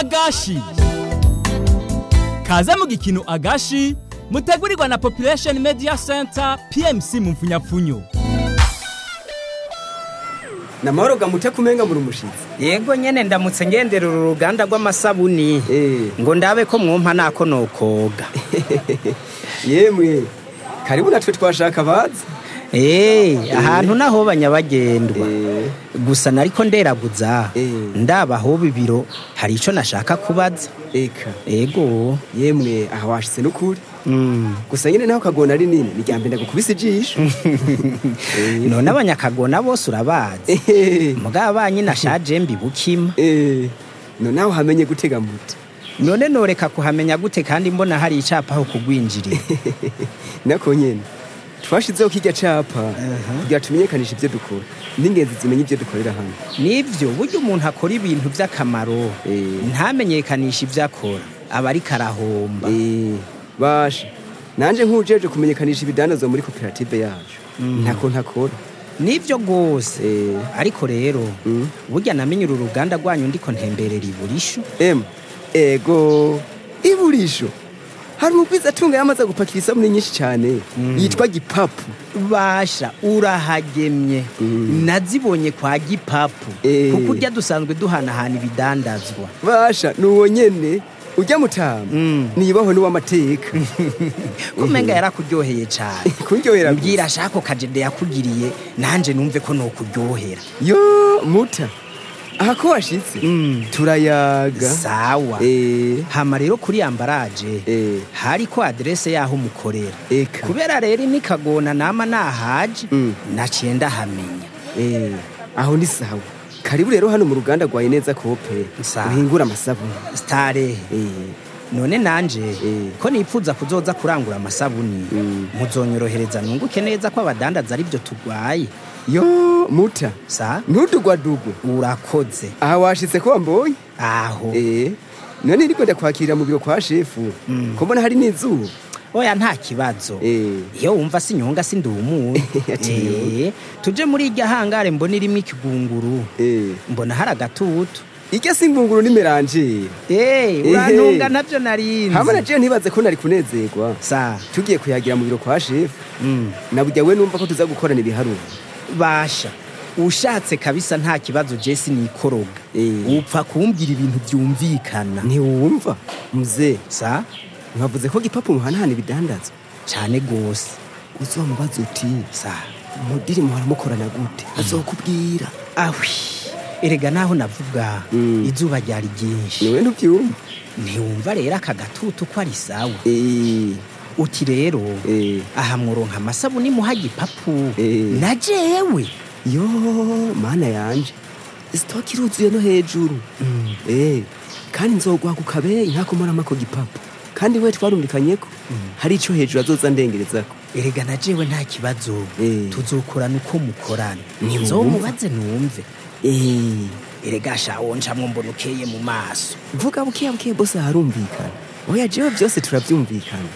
agashi kaze mu gikino agashi mutegurirwa na population media center pmc mu mfunyapfunyo namahoro gamute kumenga muri umushitsi yego nyene ndamutse ngendera uru ruganda rw'amasabuni Eh. ngo ndabe ko mwumpa nako nokoga yemwe karibu natwe twashaka bazi Eh, ahantu naho banyabagendwa Eh. gusa nariko nderaguza Eh. ndaba aho bibiro hari ico nashaka kubaza eka ego yemwe aha washitse n'ukuri mm. gusa nyine naho kagona ari nini niryambere ndagukubise ijisho none abanyakagona bose urabazi Eh, mugabo banyine ashaje mbibukima eh, no nawe hamenye gutega muti none noreka kuhamenya gute kandi mbona hari icapa aho kugwinjirira nako nyene twashizeho kirya capa kugira tumenyekanishe ivyo dukora n'ingenzi zimenye ivyo dukorera hano nivyo burya umuntu akora ibintu vy'akamaro Eh. ntamenyekanisha ivyo akora aba ariko arahomba Eh, basha nanje nk'ujeje kumenyekanisha ibidandazwa muri koperative yacu ntako ntakora nivyo rwose Eh. ariko rero Mm. burya namenye uru ruganda rwanyu ndiko ntemberera iburisho em ego iburisho hari umugwiza atunga yamaze gupakira isabune nyinshi cyane yitwa gipapu basha urahagemye nazibonye kwa gipapu Eh. kuko urya dusanzwe duhanahana ibidandazwa basha nuwo nyene ujya mutama Mm. nibaho n'uw'amateka kumenga yarakuryoheye cane kuryohera mbwira shako kajede yakugiriye nanje numve ko nokuryohera yo muta aha ko washitse Mm. turayaga sawa Eh, hama rero kuri ambaraje eh, hariko aderese yaho umukorera eka kubera rero imikagona nama nahaje Mm. naciye ndahamenya Eh, aho ni sawa karibu rero hano mu ruganda rwaye neza kope Sawa. uhingura amasabune starehe Eh, none nanje Eh. ko nipfuza kuzoza kurangura amasabuni Mm. muzonyorohereza nunguke neza ko abadandaza ari byo turwaye yo muta sa ntudugwadugwe urakoze aha washitse ko wambonye aho Eh, none ndiko ndakwakirira mu biro kwa shefu Mm. ko mbona hari n'izuba oya nta kibazo Eh, iyo wumva sinyonga sindumuye Ati Eh, tuje muri irya hangare mbona irimo ikigunguru eh. mbona hari agatutu irya singunguru ni meranjeri Eh, urantunga navyo narinzi hama najewe ntibaze ko nari kunezerwa sa tugiye kuyagira mu biro kwa shefu mm. nabujya we numva ko tuza gukorana ibiharuro basha ushatse kabisa nta kibazo jesi nikoroga Eh. upfa kumbwira ibintu byumvikana ntiwumva mzee sa nkavuze ko gipapu muhanahana ibidandazwa cane gose uzomubaza uti sa mudiri muhora mukorana gute azokubwira ahwi erega naho navuga Mm. izuba ryari ryinshi niwe ntubyumva ntiwumva rero aka gatutu ko ari sawa Eh, uti rero eh. aha mworonka amasabuni muha gipapu Eh. na jewe yo mana yanje sitoki iruzuye no hejuru Eh, kandi nzogwaga ukabeyi ntakomoramo ako gipapu kandi we twarumvikanye ko hari ico hejuru azoza ndengerezako erega na jewe nta kibazo Eh. tuzokorana uko mukorana Ntiwumva? nzomubaze numve Eh, erega shawo ncamwo mbona ukeye mu maso vuga bukeya bukeya bose harumvikana oya jewe byose turabyumvikana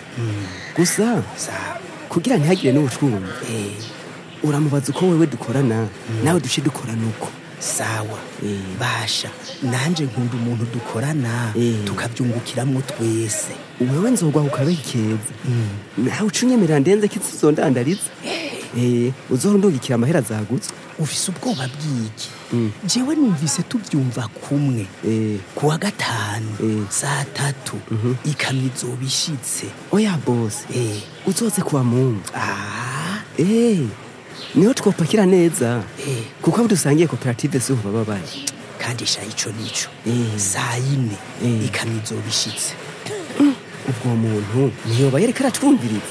gusa sawa kugira ntihagire n'ubucumbi eh, uramubaza uko wewe dukorana nawe duce dukorana uko sawa Eh. basha nanje nkunda umuntu dukorana Eh. tukabyungukiramwo twese wewe nzogwaho ukabeyi keza nawe uca unyemerera ndenze ko izondandariza Eh, uzohora undungikira amahera zagutse ufise ubwoba bw'iki Mm. jewe numvise tubyumva kumwe Eh, kuwa gatanu Eh. saa tatu ikamyo izoba ishitse oya bose Eh. uzoze kuwa mungu Ah, Eh, niho twopakira neza Eh. kuko abo dusangiye koperative siho baba bari kandi sha ico nico Eh. saa yine Eh. ikamyo izoba ishitse ubwo muntu niyoba yereka aratwumviriza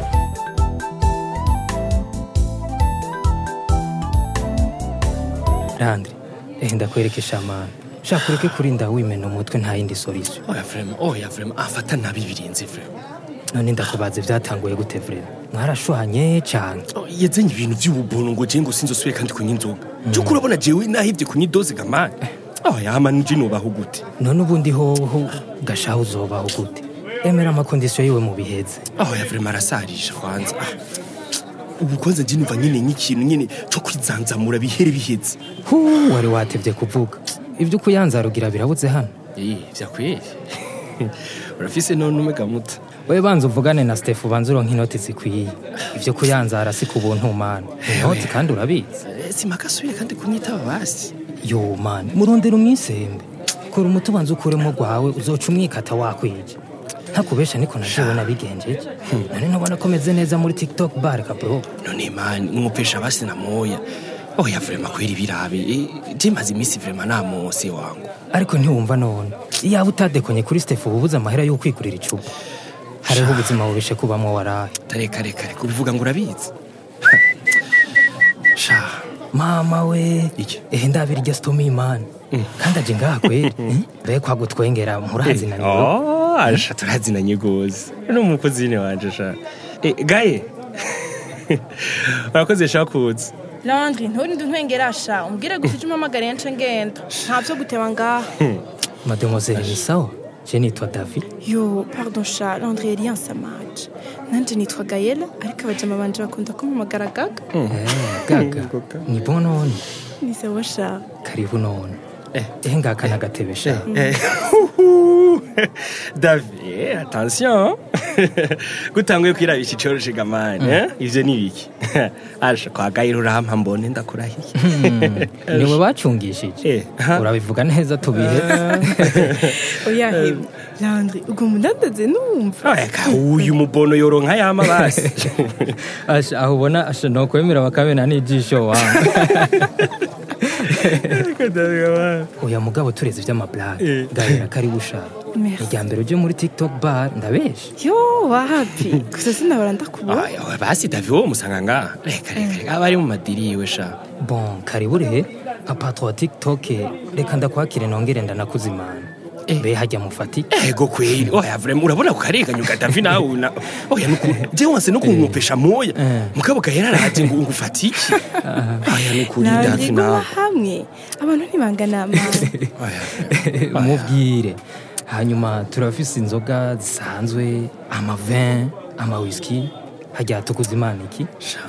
Landry, eh ndakwerekesha amana shaka ureke kurinda wimena umutwe nta yindi solution oya vrema oya vrema afata nabi birinze vrema none ndakubaza byatanguye gute vrema mwarashwanye cyane Oh, yazanye ibintu by'ububunu ngo je ngo sinzosubire kandi kunywa inzoga cyo urabona jewe nahivye kunywa idoze gamani oya hama nuje nobaho gute none ubundi hoho gashaho uzobaho gute emera amakondisiyo yiwe mu biheze oya vrema arasarisha kwanza Ah, ubu kwanza nje numva nyine nk'ikintu nyine cyo kwizanzamura bihere biheze hu wari watevye kuvuga ibyo ukuyanzarugira birabuze hano Eh, vyakweri urafise none umega muto we banza uvugane na Steph ubanza uronka inoti zikwiye ivyo kuyanzara si ku buntu mana inoti kandi urabizi Eh, simakasubire kandi kunyitaba basi yo mana murondera umwisembe kora umuti ubanza ukuremo rwawe uzoca umwikata wakwije ntakubesha niko najewe nabigenjeje none nubona ko meze neza muri tiktok bar kabro none mani umupesha basi na moya oya vrema kweri birabe Eh, je maze iminsi vrema namonse wangu ariko ntiwumva none iyaba utadekonye kuri Steph uba ubuze amahera yo kwigurira icupa hariho ubuzima bubishe kubamwo waraye reka reka reka ubivuga ngo urabizi sha mama we Iki? ehe ndabira iryo stomi man kandi aje ngaha kweri mbe kwagutwengera murazinaniwe Oh, asha turazinanye gose ni umukozine wanje sha Eh, gaye urakoze sha kuza landri nturinde untwengerasha umbwire gusa icyo umpamagariye nce ngenda nta byo guteba ngaha mademoiselle ni sawa je nitwa david yo pardon sha landri yari yansamaje nanje nitwa gayela ariko abajama banje bakunda kumpamagara gaga Eh, gaga ni bon none ni sawa sha karibu none ehe ngaka nagatebe sha david attention gutanguye kwirabisha icoroshe gamani eh? ivyo ni biki asha kwa gayira urampa mbone ndakurahiye niwe bacungishije Eh, ha. urabivuga neza tubihe oya hewe landri ubwo mundandaze numva eka uyu mubono yoronka yama basi asha aho ubona asha nokwemera bakamena n'ijisho wangu oya mugabo tureze ivy'amablague gahera karibu sha Merci. irya mbere uje muri tiktok bar ndabesha yo wapi gusa sinabara ndakubona Oya, oya, basi david wo musanga ngaha reka reka reka aba ari mu madiri yiwe sha bon karibu rehe nka patro wa tiktok reka ndakwakire nongere ndanakuzimana mbe hajya mufatike ego kweli oya vrema urabona kukarenganyuka davi nawe una oya nuku je wanse no kunkopesha moya mugabo gahera araje ngo ngufata iki oya nukuri landri davi guma nawe hamwe abantu ntibangana amazi oya mubwire hanyuma turafise inzoga zisanzwe amavin amawiski hajya tukuzimana iki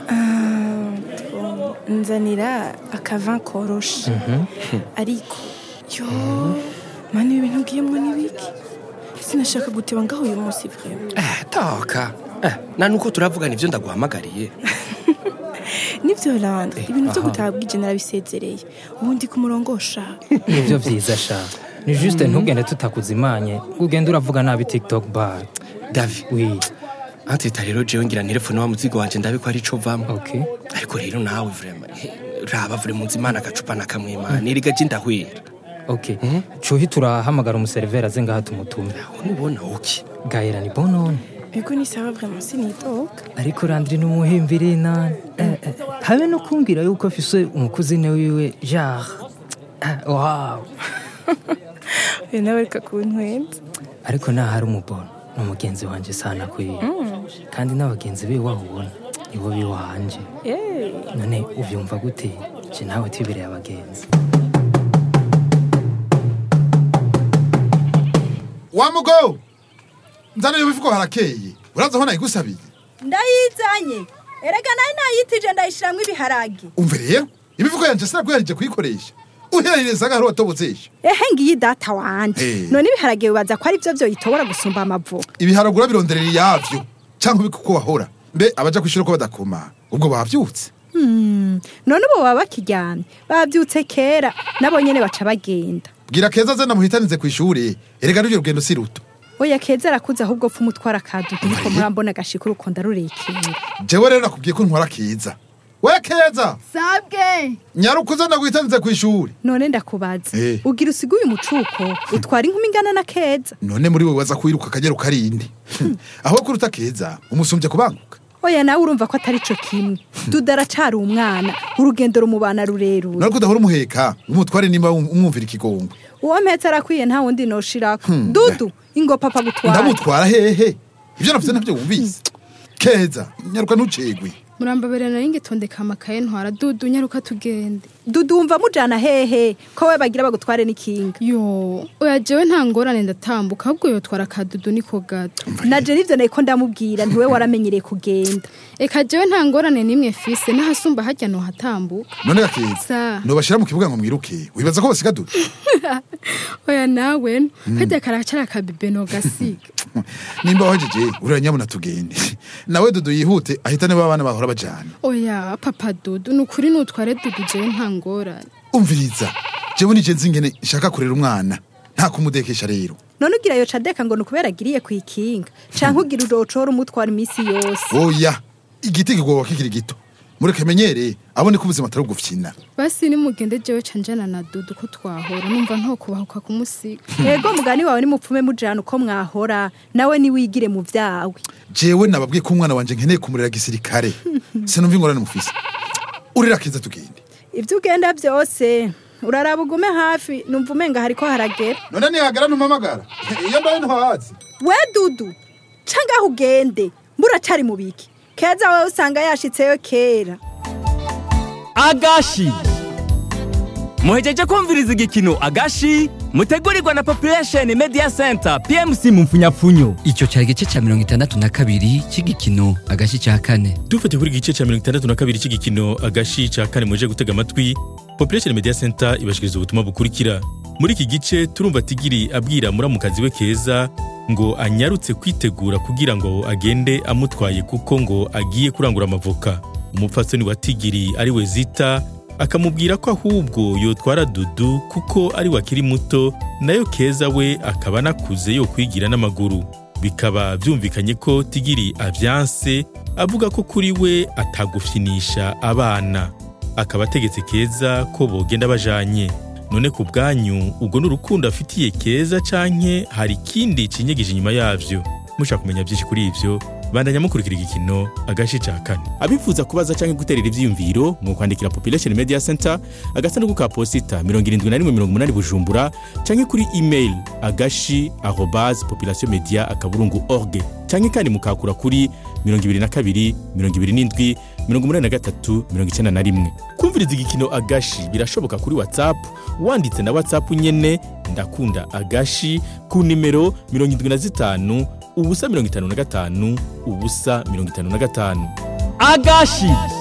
nzanira akavan koroshe ariko yo mani ibi bintu ugiyemo n'ibiki sinashaka guteba ngaho uyu munsi vrema eh toka eh na nuko turavugana ivyo ndaguhamagariye nibyo landre ibintu byo gutaha bwije narabisezereye ubundi ku murongo sha nivyo vyiza sha ni juste ntugende tutakuzimanye ugende uravuga nabi tiktok bar davi wi antita rero jewe ngira telefone wa muzigo wanje ndabe ko ari co vamo okay ariko rero nawe vrema eh, raba vrema unzimana agacupa na kamwe mani erega je ndahwera okay cuhi turahamagara umuseriveri aze ngaha tumutume unubona uki gahera ni bon none biko ni sawa vrema sinitoka ariko randiri n'umuhimbiri nani eh, eh, habe no kumbwira yuko afise umukuzine wiwe genre eh, wow uyu nawe reka kuntwenza ariko naho ari umubono ni umugenzi wanje sana kwiye kandi n'abagenzi biwe wahubona nibo biwanje Eh, none uvyumva gute je nawe twibereye abagenzi wa mugo nzana iyo bivuga harakeye uraza aho nayigusabiye ndayizanye erega nayo nayitije ndayishiramwo ibiharage umve rero imivugo yanje sinabwiharije kuyikoresha uherereza nk'aho watobozesha ehe ngiyi data wanje Eh. none ibiharage bibaza ko ari byo byoyitobora gusumba amavuka ibiharagura bironderera iyavyo canke ubika uko wahora mbe abaja kwishura ko badakoma ubwo bavyutse Hmm, none ubu baba bakiryamye babyutse kera nabo nyene baca bagenda bwira keza aze namuhitanize kw'ishure erega n'uryo rugendo si ruto oya keza arakuze ahubwo pfa umutwara akaduka niko murambona agashika urukonda rurekera jewe rero nakubwiye ko ntwara keza we keza sabwe nyarukuze ndaguhitanize kw'ishure none ndakubaza Eh. ugira usiguye umucuko utwara inkumi ingana na keza none muri we waza kwiruka akagera ukarindi aho kuruta keza umusumbye kubanguka oya nawe urumva ko atari co kimwe duda aracari umwana urugendo rumubana rurerure nariko udahora umuheka umutware nimba umwumvira ikigongwe uwo mpetse arakwiye nta wundi noshirako dudu ingo papa gutwara ndamutwara hehe ibyo navuze ntabyo wumvise keza nyaruka ntucegwe murambabere nari ngitondeka amakaye ntwara dudu nyaruka tugende dudumva mujana hehe ko we bagira bagutware n'ikinga yo oya jewe nta ngorane ndatambuka ahubwo yotwara akadudu niko gato naje nivyo nariko ndamubwira ntiwe waramenyereye kugenda eka jewe nta ngorane n'imwe fise n'ahasumba harya nohatambuka none gakeza sa nobashira mu kibuga ngo mwiruke wibaza ko basiga dudu oya nawe no kajya karacara akabibe nogasiga nimba wahejeje uriya nyabuna tugende nawe dudu yihute ahitane ba bana bahora bajana oya papa dudu ni ukuri nutware dudu jewe nta ngorane umviriza jewe nije nzi ingene nshaka kurera umwana nta kumudekesha rero none ugira yo cadeka ngo nukubera agiriye kwikinga canke ugira urocora umutwara imisi yose oya igiti kigomba kigira gito mureke menyere abone ko ubuzima atari ugufyina basi nimugende jewe canjana na dudu ko twahora numva ntokubahuka kumusiga ego mugani wawe nimupfume mujana uko mwahora nawe niwigire mu vyawe jewe nababwiye ko umwana wanje nkeneye kumurera gisirikare sinumva ingorane mufise urira keza tugende ivyo ugenda vyose uraraba ugume hafi numva umenga hariko haragera none nihagera ntumamagara iyo mbaye ntuhazi we dudu cangaho ugende muracari mu biki keza wewe usanga yashitseyo kera agashi muhejeje kumviriza igikino agashi mutegurirwa na population media center pmc mu mfunyapfunyo icyo cyari igice cya mirongo itandatu na kabiri cy'igikino agashi cya kane dufate kuri igice cya mirongo itandatu na kabiri cy'igikino agashi cya kane muje gutega amatwi population media center ibashikiriza ubutumwa bukurikira muri iki gice turumva tigiri abwira muramukazi we keza ngo anyarutse kwitegura kugira ngo agende amutwaye kuko ngo agiye kurangura amavoka umupfasoni wa tigiri ari we zita akamubwira ko ahubwo yotwara dudu kuko ari we akiri muto nayo keza we akaba anakuze yo kwigira n'amaguru bikaba byumvikanye ko tigiri avyanse avuga ko kuri we atagufyinisha abana akaba ategetse keza ko bogenda bajanye none ku bwanyu ubwo ni urukundo afitiye keza canke hari ikindi cinyegije inyuma yavyo mushaka kumenya byinshi kuri ivyo bandanya mukurikira igikino agace ca kane abifuza kubaza canke guterera ivyiyumviro mu kwandikira population media center agasanduku ka posita 7180 bujumbura canke kuri email agashi arobase population media akaburungu org canke kandi mukakura kuri 22 27 83 91 kumviriza igikino agashi birashoboka kuri whatsapp wanditse na whatsapp nyene ndakunda agashi ku nimero 75 ubusa 55 ubusa 55 agashi